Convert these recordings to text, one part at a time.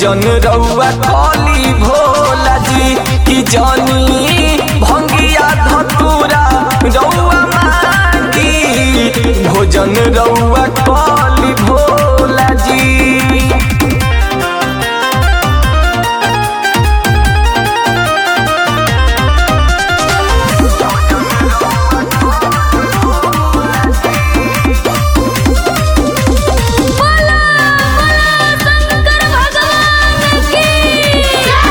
भोजन रउआ कली भोला जी की जानी भंगिया धतूरा रउआ मांगी भोजन रउआ कली भोला जी बोला बोला शंकर भगवान की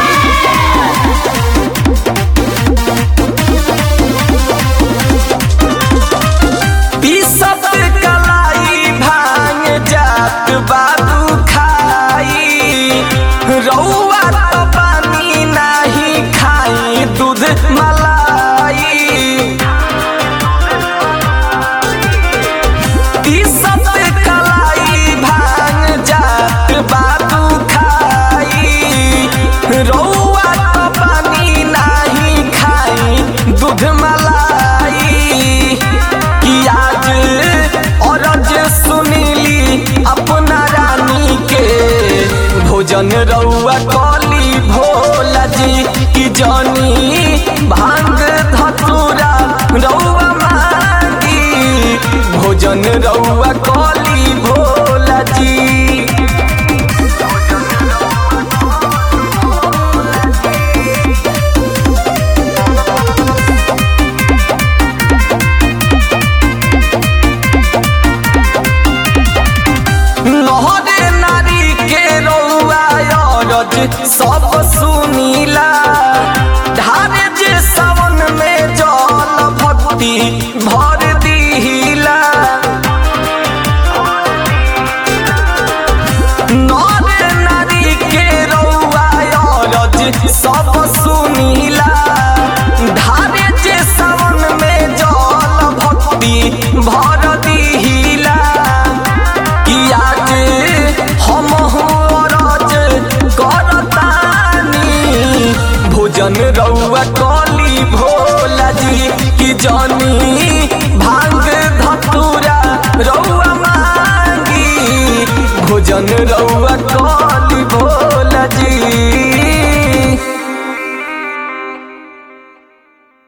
पीसत कलाई भांग जात बाबू खाई रउआ तो पानी नाही खाई दूध मलाई पीसत कलाई भांग जात बाबू खाई रउआ तो पानी नाही खाई दूध मलाई कि आज औरज सुनीली अपना रानी के भोजन रउआ कली भोला जी की जानी भांग धतूरा रउआ मांगी भोजन रउआ कली भोला जी लहरे नारी के रउआ अरज सब सुनीला ढारे जे सावन में जल भक्ति भर दिहिला नरे नारी के रउआ अरज सब सुनीला ढारे जे सावन में जल भक्ति भर दिहिला कि आज हम रज करतानी भोजन रउआ कली भोला जी कि जानी भांग धतूरा रउआ मांगी भोजन रउआ